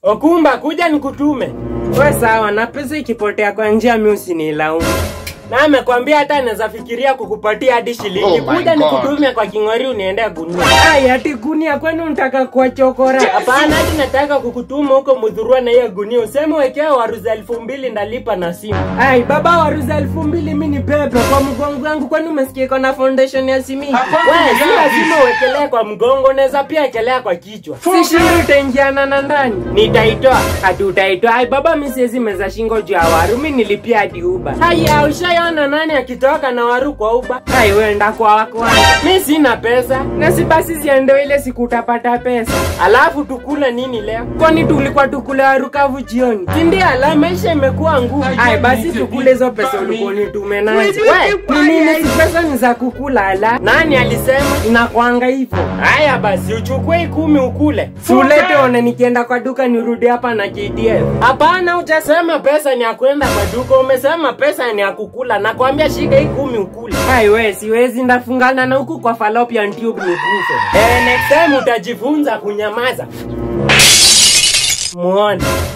Okumba, kuja nikutume. We sawa, na pesa ikipotea kwa njia mi usinilaumu. Na amekwambia hata anaweza fikiria kukupatia hadi shilingi. Oh my kuja God. nikutume kwa king'ori uniende gunia. Ai, ati gunia kwani unataka kuwa chokora? Hapana, hadi nataka kukutuma huko Mudhurwa na hiyo gunia. Useme wekea waruza elfu mbili ndalipa na simu. Ai, baba waruza elfu mbili mi ni pepe kwa mgongo wangu kwani umesikia iko na foundation ya simiti? We, si lazima uwekelee kwa mgongo, unaweza pia ekelea kwa kichwa. Si shingo itaingiana na ndani. Nitaitoa. Hadi utaitoa. Ai, baba mi siwezi meza shingo juu ya waru, mi nilipia hadi uba. Haya, ushaiona nani akitoka na waru kwa uba? Hai, wenda kwa wako wangu. Mi sina pesa. Na si basi ziende ile siku utapata pesa. Alafu tukule nini leo? Kwani tulikuwa tukule waru kavu jioni? Si ndio? La, maisha imekuwa ngumu. Hai, basi tukule hizo pesa ulikuwa unitume nazo. We, ni nini hizi pesa ni za kukula ala? Nani alisema inakwanga hivyo? Haya basi uchukue hii kumi ukule. Sulete one nikienda kwa duka nirudi hapa na KDF. Hapana, hujasema pesa ni ya kwenda kwa duka, umesema pesa ni ya kukula. Nakwambia shika hii kumi ukule. Hai we, siwezi ndafungana na huku kwa fallopian tube nikufe. Eh, next time utajifunza kunyamaza. Muone.